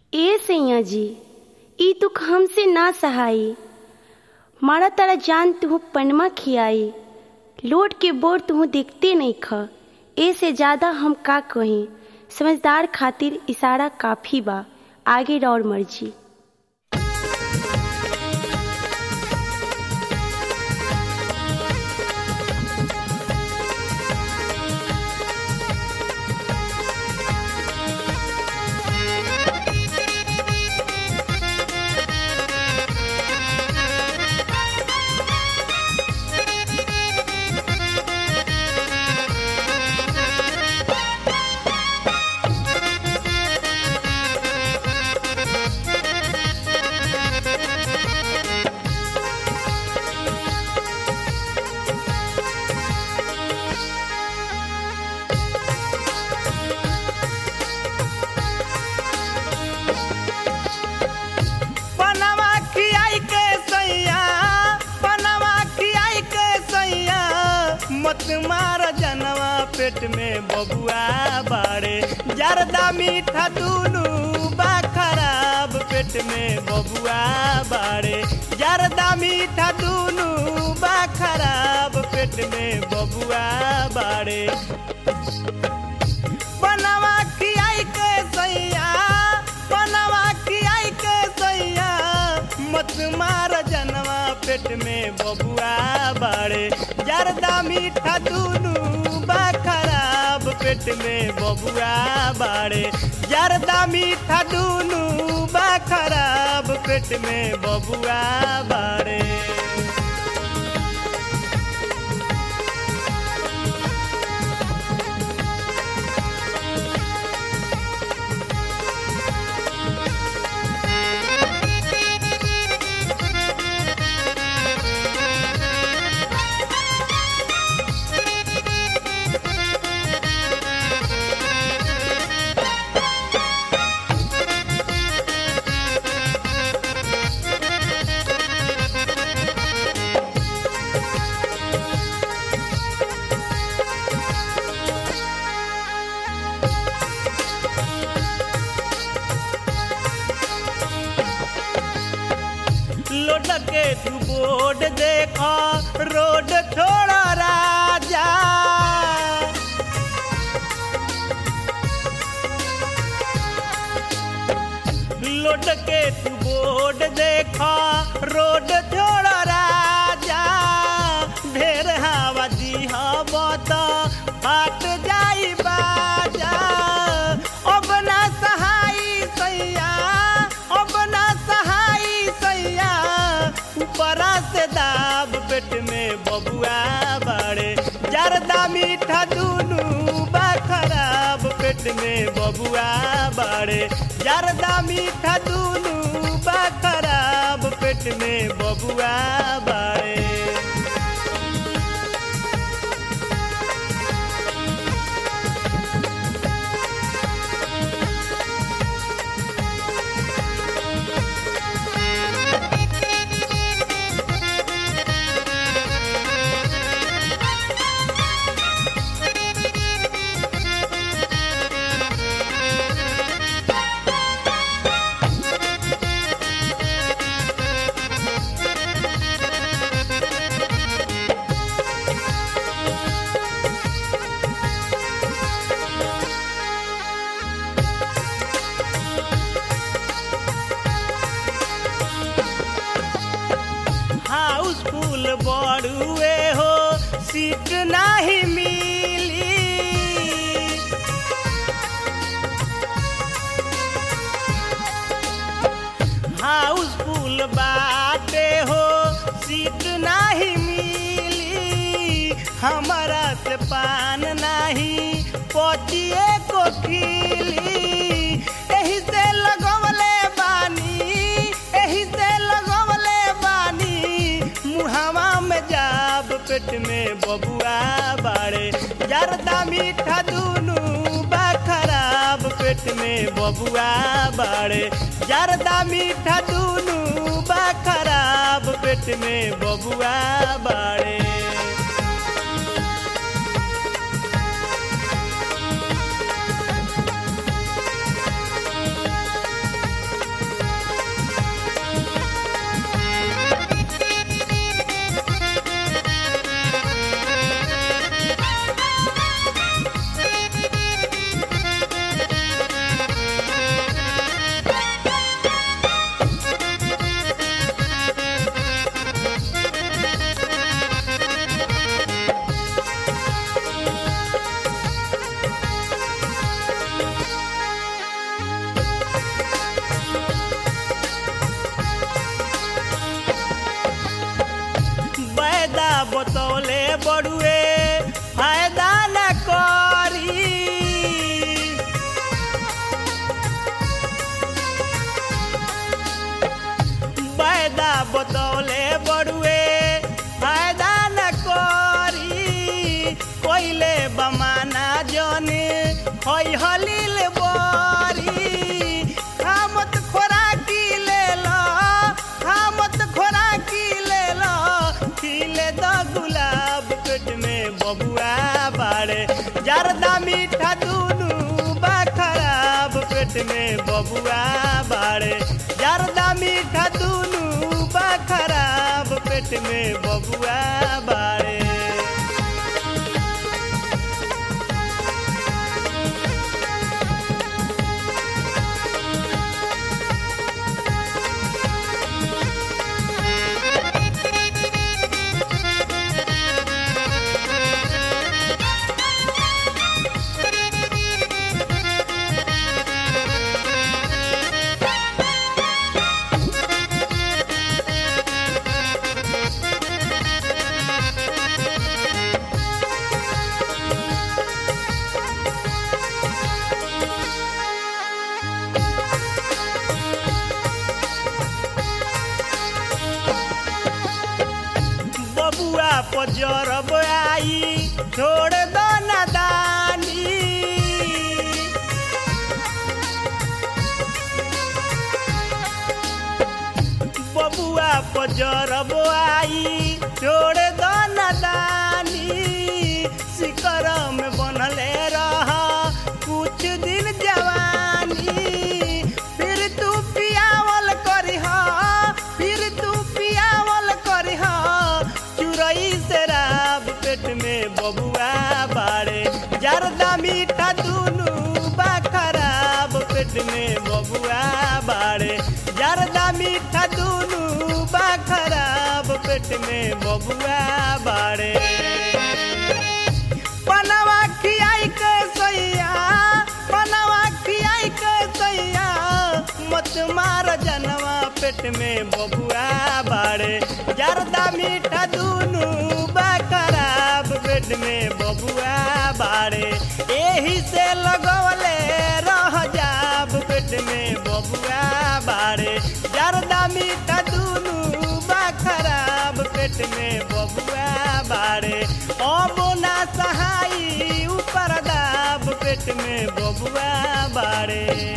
ए सैया जी ई दुख हमसे ना सहाई मारा तारा जान तुह पनमा खियाई लोट के बोर तुह देखते नहीं ख ए से ज्यादा हम का कहीं समझदार खातिर इशारा काफी बा आगे और मर्जी पनवा खियाई के सैया पनवा खियाई के सैया मत मार जनवा पेट में बबुआ बाड़े जरदा मीठा दूनु बा खराब पेट में बबुआ बाड़े जरदा मीठा दूनु बा खराब पेट में बबुआ बाड़े बनवा खियाई के सैया बनवा खियाई के सैया मत मार जनवा पेट में बबुआ बाड़े जरदा मीठा दूनु बा खराब पेट में बबुआ बाड़े जरदा मीठा दूनु बा खराब पेट में बबुआ बाड़े लोड के तू बोर्ड देखा रोड थोड़ा राजा लोड के तू बोर्ड देखा रोड थोड़ा राजा ढेर हवा दी हवा तो फाट जाई बाजा अब ना सहाई सैया अब ना सहाई सैया ऊपरा से दाब पेट में बबुआ बाड़े जरदा मीठा दूनु बा खराब पेट में बबुआ बाड़े जरदा मीठा दूनु बा खराब पेट में बबुआ बाड़े हाउसफुल बड़ुए हो सीट नाही मिली हाउसफुल बाटे हो सीट नाही मिली हमारा से पान नाही पतिए को खिली एही से लगवले बानी एही से लगवले बानी मुहावा में जाब पेट में बबुआ बाड़े जरदा मीठा दूनु बा खराब पेट में बबुआ बाड़े जरदा मीठा दूनु बा खराब पेट में बबुआ बाड़े बतौले बड़ुए फायदा न करी वायदा बतौले बड़ुए फायदा न करी कोइले बमाना जने होई हलील बरी खामत खोराकी ले लो खामत खोराकी ले लो खिले द गुलाब पेट में बबुआ बाड़े जरदा मीठा दूनू बा खराब पेट में बबुआ बाड़े जरदा मीठा दूनू बा खराब पेट में बबुआ बाड़े बबुआ पजरब आई छोड़ दो नादानी बबुआ पजरब आई छोड़ दो नादानी शिकर में बनले रह कुछ दिन जवानी फिर तू पियावल करिह फिर तू पियावल करिह चुरई शराब पेट में बबुआ बाड़े जरदा मीठा दूनू बा खराब पेट में बबुआ बाड़े जरदा मीठा दूनू बा खराब पेट में बबुआ बाड़े पनवा खियाई के सैया पनवा खियाई के सैया मत मार जनवा पेट में बबुआ बाड़े जरदा मीठा दूनू बा खराब पेट में बबुआ बाड़े एही से लगवले रह जाब पेट में बबुआ बाड़े जरदा मीठा दूनू बा खराब पेट में बबुआ बाड़े अब ना सहाई ऊपर दाब पेट में बबुआ बाड़े